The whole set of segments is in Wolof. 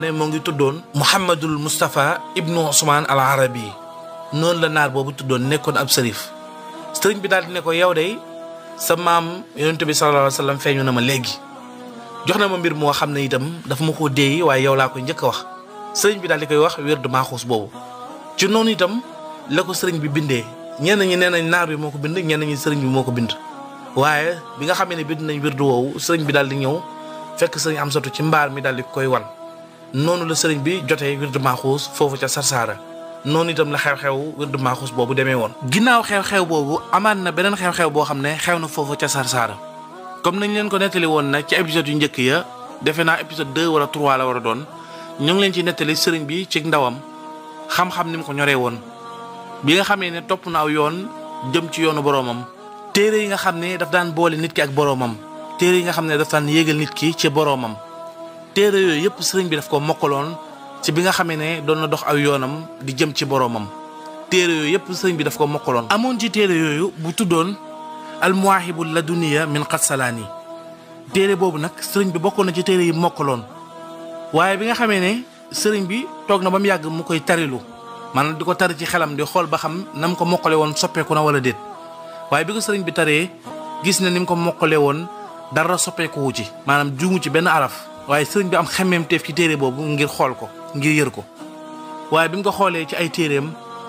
ne moo ngi tuddoon Mouhamadul Moustapha ibnu Ousmane al Arabi noonu la naar boobu tuddoon nekkoon ab sërif sëriñ bi daal di ne ko yow de sa maam yonent bi sallallahu alayhi wa sallam feeñu na ma léegi jox na ma mbir moo xam ne itam dafa ma koo déey waaye yow laa koy njëkk a wax sëriñ bi daal di koy wax wérdu maaxuus boobu ci noonu itam la ko sëriñ bi bindee ñenn ñi nee nañ naar bi moo ko bind ñenn ñi sëriñ bi moo ko bind waaye bi nga xamee ne bind nañ wérdu woowu sëriñ bi daal di ñëw fekk sëriñ Amsatu ci mbaar mi daal di koy wan noonu la sëriñ bi jotee wérdu maaxuus foofu ca Sarsara noonu itam la xew-xew wérdu maaxuus boobu demee woon. ginnaaw xew-xew boobu amaat na beneen xew-xew boo xam ne xew na foofu ca Sarsara comme nañ leen ko nettali woon nag ci épisode yu njëkk ya defe naa épisode deux wala trois la war a doon ñu ngi leen ci nettali sëriñ bi ci ndawam xam-xam ni mu ko ñoree woon bi nga xamee ne topp na aw yoon jëm ci yoonu boroomam téere yi nga xam ne daf daan boole nit ki ak boroomam téere yi nga xam ne daf daan yéegal nit ki ci boroomam téere yooyu yëpp sëriñ bi daf ko mokkaloon ci bi nga xamee ne doon na dox aw yoonam di jëm ci boroomam téere yooyu yëpp sëriñ bi daf ko mokkaloon amoon ci téere yooyu bu tuddoon almuwaahibu laduniya min qatsalaani téere boobu nag sëriñ bi bokkoon na ci téere yi mokkaloon waaye bi nga xamee ne sëriñ bi toog na ba mu yàgg mu koy tarilu maanaam di ko tari ci xelam di xool ba xam na mu ko mokkale woon soppeeku na wala déet waaye bi ko sëriñ bi taree gis na ni mu ko mokkale woon dara soppeeku wu ci maanaam juumu ci benn araf waaye sëriñ bi am xemmeem teef ci téere boobu ngir xool ko ngir yër ko waaye bi mu ko xoolee ci ay téereem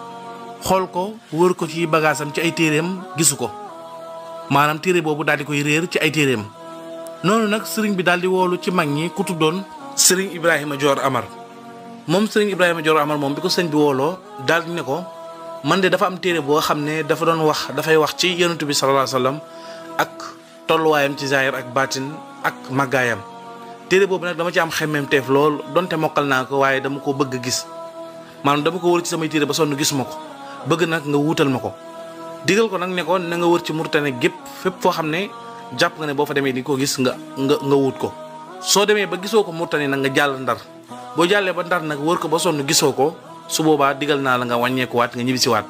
xool ko wër ko ci bagaasam ci ay téereem gisu ko maanaam téere boobu daal di koy réer ci ay téereem noonu nag sëriñ bi daal di woolu ci mag ñi ku tuddoon sëriñ Ibrahima Dior Amar moom sëriñ Ibrahima Dior Amar moom bi ko sëñ bi wooloo daal di ne ko man de dafa am téere boo xam ne dafa doon wax dafay wax ci yonent bi sallallahu alayhi wasallam ak tolluwaayam ci zaahir ak baatin ak màggaayam téere boobu nag dama ci am xemmeem teef lool donte mokkal naa ko waaye dama ko bëgg gis maanaam dama ko wër ci samay téere ba sonn gisuma ko bëgg nag nga wuutal ma ko digal ko nag ne ko na nga wër ci Mauritanie gépp fépp foo xam ne jàpp nga ne boo fa demee di ko gis nga nga nga wut ko soo demee ba gisoo ko Mauritanie nag nga jàll ndar boo jàllee ba ndar nag wër ko ba sonn gisoo ko su boobaa digal naa la nga wàññeekuwaat nga ñibbisiwaat.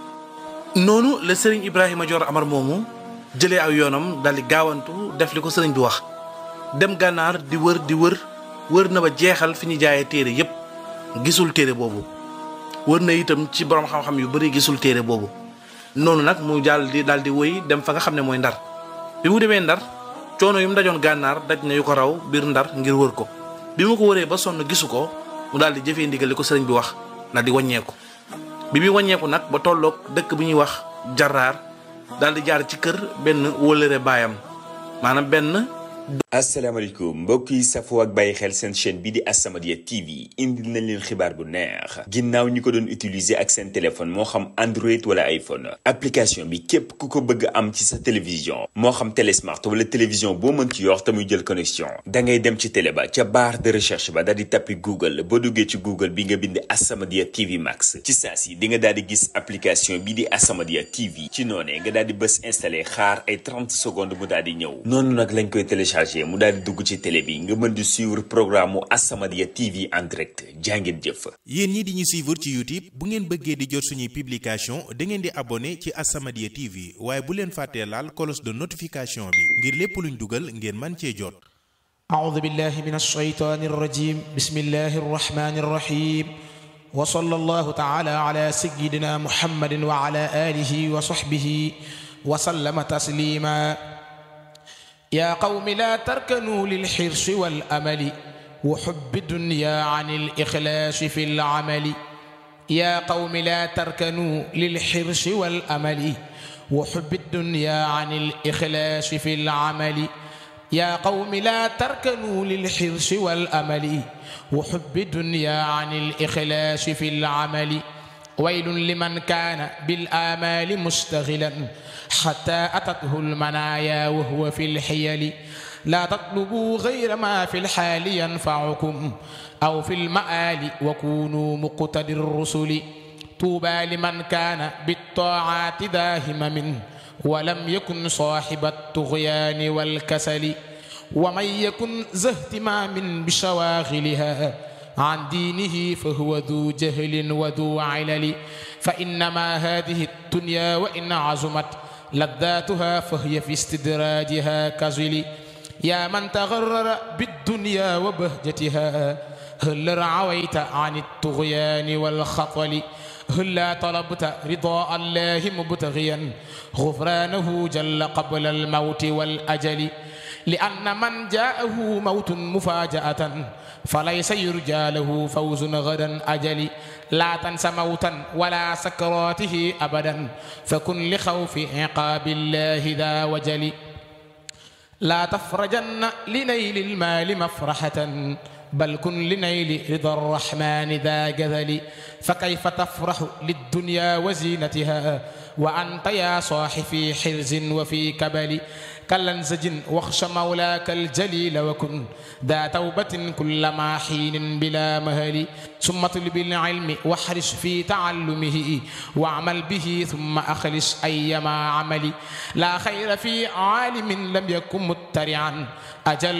noonu la sëriñ Ibrahima Dior Amar moomu jëlee aw yoonam daal di gaawantu def li ko sëriñ bi wax dem gànnaar di wër di wër wër na ba jeexal fi ñu jaayee téere yépp gisul téere boobu wër na itam ci borom xam-xam yu bari gisul téere boobu noonu nag mu jàll di daal di wëy dem fa nga xam ne mooy ndar bi mu demee ndar coono yu mu dajoon gànnaar daj na yu ko raw biir ndar ngir wër ko bi mu ko wëree ba sonn gisu ko mu daal di jëfee ndigal li ko sëriñ bi wax daal di wàññeeku bi muy wàññeeku nag ba tolloog dëkk bi ñuy wax jarraar daal di jaar ci kër benn wëlëre baayam maanaam benn asalaamaaleykum mbokk yi safoo ak bàyyi xel seen chaîne bi di As-Samadiyya TV indil nañ leen xibaar bu neex ginnaaw ñi ko doon utiliser ak seen téléphone moo xam Android wala iPhone application bi képp ku ko bëgg am ci sa télévision moo xam télé smart wala télévision boo mën ci yor te muy jël connexion da ngay dem ci télé ba ca barre de recherche ba daal di tappi Google boo duggee ci Google bi nga bind As-Samadiyya TV Max ci saa si di nga daal di gis application bi di As-Samadiyya TV ci noonee nga daal di bës installé xaar ay 30 secondes mu daal di ñëw noonu nag lañ koy téléchargé. mu daal di dugg ci télé bi nga mën di suivre programme mu As-Samadiyya TV en direct jàngeen jëf. yéen ñi di ñu suivre ci YouTube bu ngeen bëggee di jot suñuy publication da ngeen di abonné ci As-Samadiyya TV waaye bu leen fàttee laal cloche de notification bi ngir lépp luñ dugal ngeen man cee jot. أعوذ بالله من الشيطان الرجيم بسم الله الرحمن الرحيم وصلى الله تعالى على سيدنا محمد وعلى آله وصحبه وسلم تسليما يا قوم لا تركنوا للحرص والأمل وحب الدنيا عن الإخلاص في العمل يا قوم لا تركنوا للحرص والأمل وحب الدنيا عن الإخلاص في العمل يا قوم لا تركنوا للحرص والأمل وحب الدنيا عن الإخلاص في العمل ويل لمن كان بالآمال مستغلا حتى أتته المنايا وهو في الحيل لا تطلبوا غير ما في الحال ينفعكم أو في المآل وكونوا مقتدي الرسل طوبى لمن كان بالطاعات ذا همم ولم يكن صاحب الطغيان والكسل ومن يكن ذا اهتمام بشواغلها عن دينه فهو ذو جهل وذو علل فإنما هذه الدنيا وإن عظمت لذاتها فهي في استدراجها كزل يا من تغرر بالدنيا وبهجتها هل رعويت عن الطغيان والخطل هلا طلبت رضاء الله مبتغيا غفرانه جل قبل الموت والأجل لأن من جاءه موت مفاجأة فليس يرجى له فوز غدا أجل لا تنس موتا ولا سكراته أبدا فكن لخوف عقاب الله ذا وجل لا تفرجن لنيل المال مفرحة بل كن لنيل رضا الرحمن ذا جذل فكيف تفرح للدنيا وزينتها وأنت يا صاح في حرز وفي كبل كالانزج واخش مولاك الجليل وكن ذا توبة كلما حين بلا مهل ثم طلب العلم واحرص في تعلمه واعمل به ثم أخلص أيما عمل لا خير في عالم لم يكن مترعا أجل